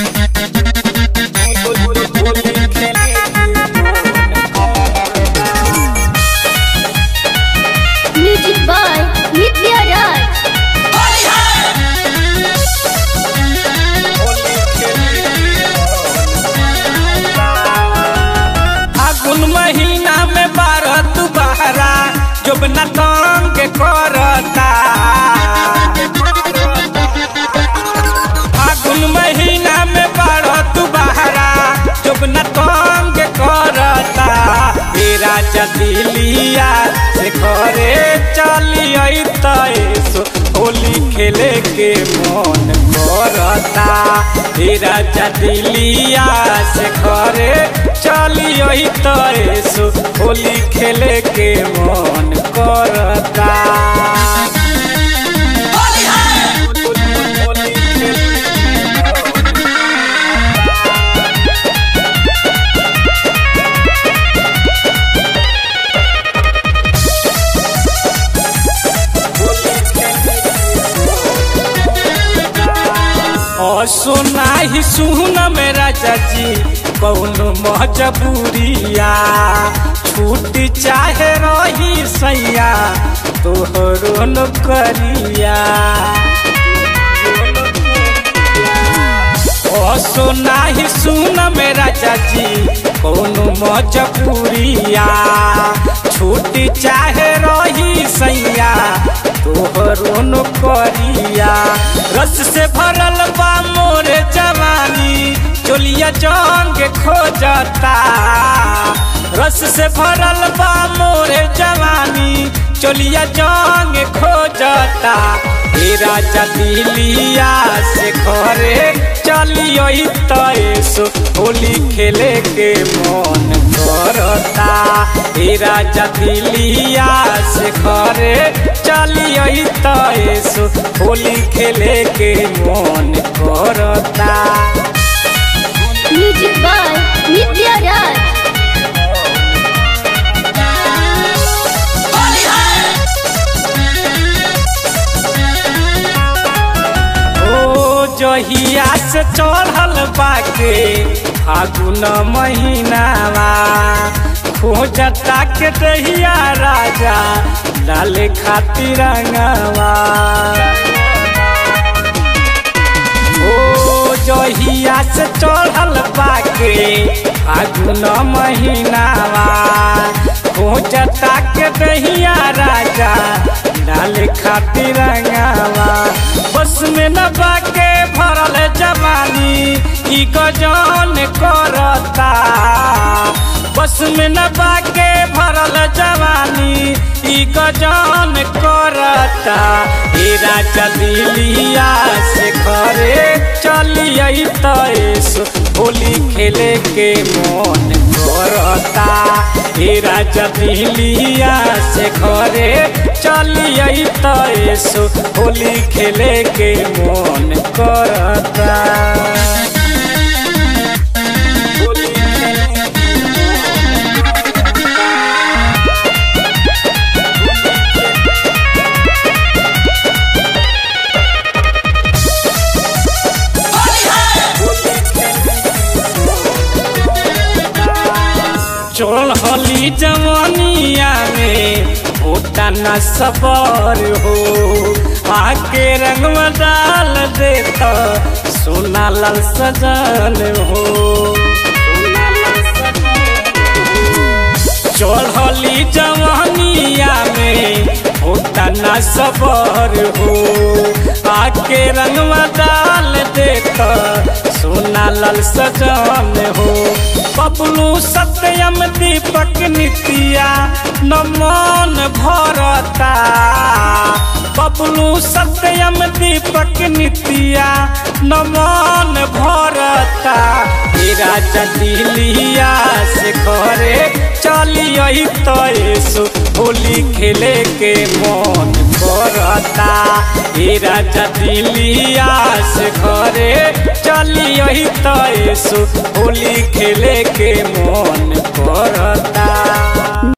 Music by Nitya Raj. फागुन महीना में बारह तू बहरा जब न तंग करता फागुन महीना में बारह तू बहरा जब न तंग करता तेरा जदिलिया से घरे चली तैसो होली खेले के मन करता तेरा जदिलिया से घरे चली तैसो होली खेले के मन करता और सुना ही सुन मेरा चाची कौनो मजबूरिया छूट चाहे रही सैया तोहरो न करिया ओ सुना ही सुन मेरा चाची कौनो मजबूरिया छूट चाहे रही सैया तोहरो न करिया रस से भरल बा मोर जवानी चोलिया जंग खोजता रस से भरल बा मोर जवानी चोलिया जंग खोजता तेरा जदिलिया से घरे चलियो तैसो होली खेले के मन करता तेरा जदिलिया से घरे चलियो तैसो होली खेले के मन करता Music by Nitya Raj. ओ जहिया से चढ़ल बाके फागुन महीनावा खोजता के दहिया राजा डाले खातिर रंगवा ओ जहिया से चढ़ल बाके फागुन महीनावा खोजता के दहिया राजा डाले खातिर रंगवा बस में न बाके भरल जवानी ई गजन करता बस में न बाके भरल जवानी ई गजन करता ए राजा दिलिया से घरे चलिए तैसो होली खेले के मन करता ए राजा दिलिया से घरे चलिए तैसो होली खेले के मन करता होली खेले के चढ़ली जवानिया में होता न सबर हो आके रंगवा डाल देता सोना लाल सजल हो चढ़ली जवानिया में होता न सबर हो आके रंगवा डाल देता सोना लाल सजल हो बबलू सत्यम दीपक नितिया नमन भरता बबलू सत्यम दीपक नितिया नमन भरता तेरा जदिलिया से घरे चलिए तैसो होली खेले के मन करता तेरा जदिलिया से घरे चलिए तैसो होली खेले के मन करता